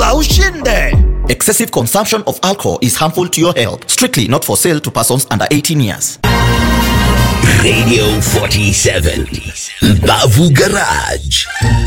chukua ushinde. Excessive consumption of alcohol is harmful to your health. Strictly not for sale to persons under 18 years. Radio 47 Mbavu Garage.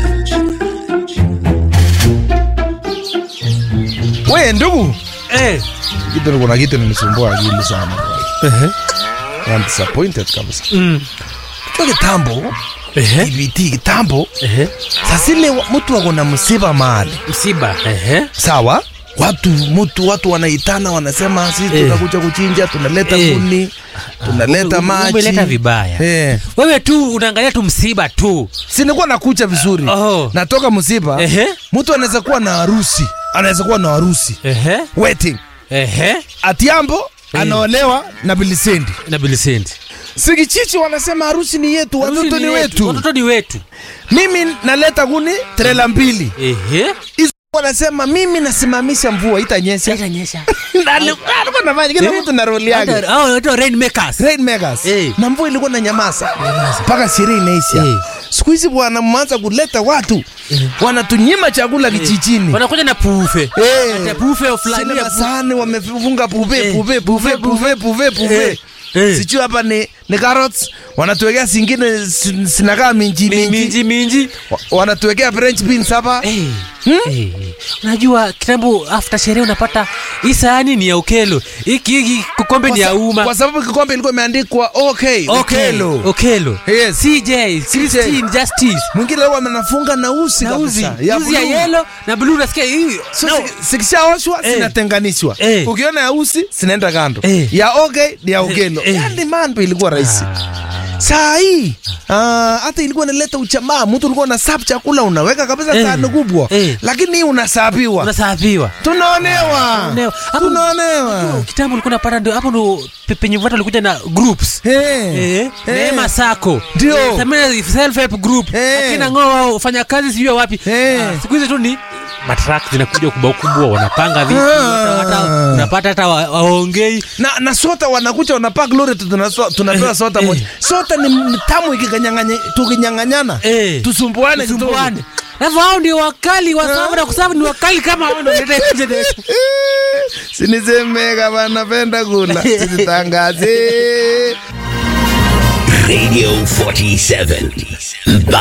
We ndugu, Eh. kitu kuna kitu ninisumbua akili sana. Ehe. I'm disappointed kabisa. Mm. Kwa kitambo, Ehe. TBT kitambo, Ehe. sasa ile wa- mtu wako na msiba mahali. Msiba. Ehe. Sawa? Watu mtu watu wanaitana wanasema sisi Eh. tutakuja kuchinja, tunaleta Eh. kuni, tunaleta Ume- maji. umeleta vibaya. Eh. Wewe tu unaangalia tu msiba tu. Si nilikuwa nakucha vizuri. Oh. Natoka msiba. Ehe. Mtu anaweza kuwa na harusi. Anaweza kuwa na harusi. Ehe. Wedding. Ehe. Atiambo anaolewa na Bilisendi. Na Bilisenti. Sigichichi wanasema harusi ni yetu, watoto ni wetu. Watoto ni wetu. Mimi naleta kuni trela mbili. Ehe. Hizo wanasema mimi nasimamisha mvua itanyesha. Itanyesha. Na alikuwa alikuwa anafanya kila mtu na roli yake. Hata hao watu rainmakers. Rainmakers. Eh. Na mvua ilikuwa na nyamaza mpaka sherehe inaisha. Eh. Siku hizi bwana mmeanza kuleta watu wanatunyima chakula kijijini. Wanakuja na pufe. Eh. Hata pufe of Sile fulani. masahani wamefunga puve Eh. puve puve puve puve puve. Eh. Eh. Sijui hapa ni ni carrots wanatuwekea zingine sin- sinakaa minji minji. Minji minji. Wa- Wanatuwekea French beans hapa. Eh. Eh. Unajua kitambo after sherehe unapata hii sahani ni ya ukelo. Hiki hiki kikombe ni ya Kwa sa- umma. Kwa sababu kikombe ilikuwa imeandikwa okay, Okelo. Okelo. Okelo. Yes. CJ, Christine Justice. Mwingine leo amenafunga na usi Na uzi. kabisa. Uzi ya blue. yellow na blue unasikia hii. So, No. si- zikishaoshwa Eh. zinatenganishwa Eh. ukiona ya usi zinaenda kando Eh. ya okay ni ya okelo Eh. yani mambo ilikuwa rahisi Ah. saa hii ah, hata ilikuwa inaleta uchamaa mtu ulikuwa na sap chakula unaweka kabisa Eh. sahani kubwa Eh. lakini hii unasabiwa Unasafiwa. tunaonewa Tunaonewa. Hapo- tunaonewa Kitambo ulikuwa unapata ndio hapo ndo pe- penye watu walikuja na groups. Eh. Eh, Eh. Neema Sacco. Ndio. Eh, Samia self help group. Eh. Akina ng'o wao fanya kazi sijui wapi. Eh. Ah, Siku hizi tu ni matrak zinakuja kubwa kubwa wanapanga vitu Ah. hata hata unapata hata wa- waongei na, na sota wanakucha wanapak lori tu tunaso- tunapewa Eh, sota eh. moja sota ni, ni tamu ikikanyang'anya- tukinyang'anyana Eh. tusumbuane kidogo. tusumbuane. Alafu hao ndio wakali wa sababu na kusabu ni wakali kama hao ndio wanaleta hiyo generation. sinisemeka vanapenda kula sisitangaze Radio 47 Mbavu